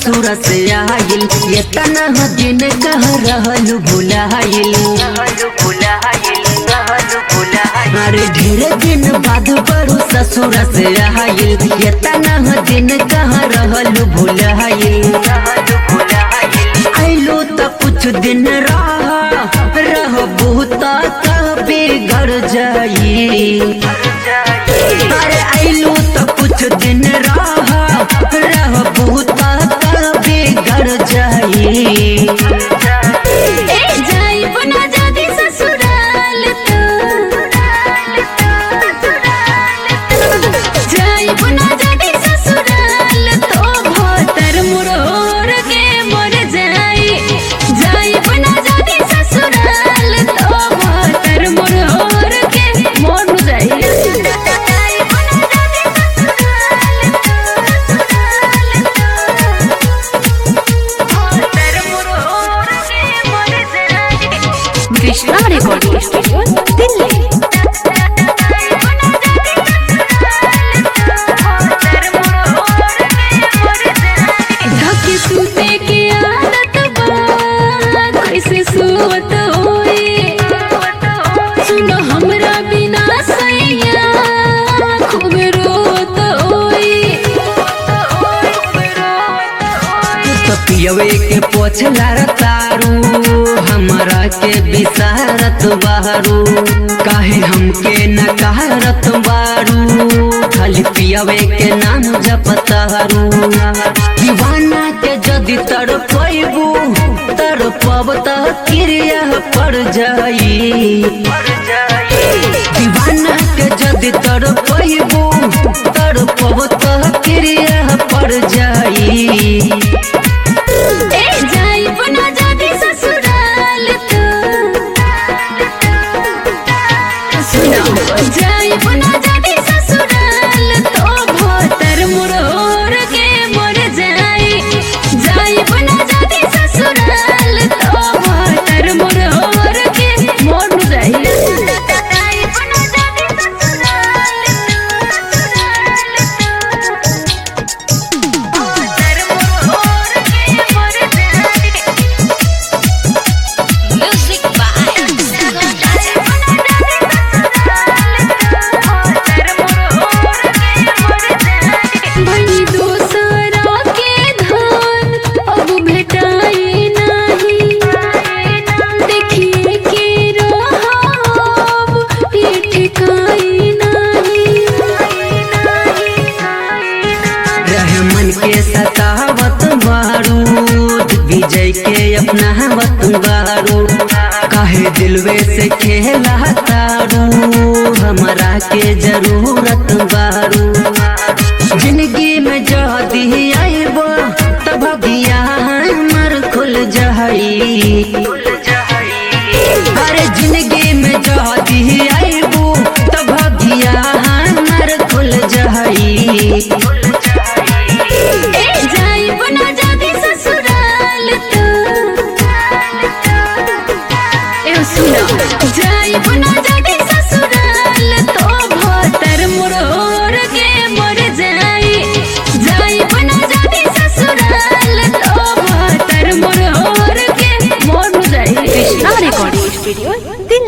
ससुर से आइल ये तना दिन कह रहलू भुलाइल अरे ढेर दिन बाद बड़ू ससुर से आइल ये तना दिन कह रहलू भुलाइल आइलो त कुछ दिन रह रह बहुत कभी घर जाई अरे आइलो त कुछ दिन रह रह बहुत कभी घर जाई ए जाई बना जादी ससुराल तो जाई बना जादी ससुराल तो भोतर मुरोर के मर जाई जाई बना जादी ससुराल तो भोतर मुरोर के मर जाई जाई बना जादी कृष्णा रिकॉर्डिंग स्टूडियो दिल्ली ढके सूते के आदत बा कैसे सुवत होई सुनो हमरा बिना सैया खूब रोत होई तो पियवे के पोछला तारू हमरा के बिसारत बारू काहे हमके न कहरत बारू खाली पियवे के नाम जपतारू दीवाना के जदि तड़पैबू तड़पब त क्रिया पड़ जाई दीवाना के जदि तड़पैबू तड़पब त क्रिया पड़ जाई ए जाई बना जादी ससुराल तो सुनो जाई बना जादी ससुराल तो भोतर मुरोर के मर जाई जाई बना जादी ससुराल तो भोतर मुरोर के मर जाई जाई बना जादी Music बनी दूसरा के धान अब भेटाई नहीं देखिए के रहब ये ठिकाई नहीं रहमन के सतावत बारूद विजय के अपनावत बारू काहे दिलवे से खेला तारू हमरा के जरूरत बारू जिंदगी में जदी आइबो तब भगिया हमर खुल जाई अरे जिंदगी में जदी आइबो तब भगिया हमर खुल जाई ए जाई बना जादी ससुराल तो ए सुनो जाई बना जादी ससुराल तो भोतर मुरोर के मर जाई जाई बना जादी ससुराल तो भोतर मुरोर के मर जाई कृष्णा रिकॉर्डिंग स्टूडियो दिल्ली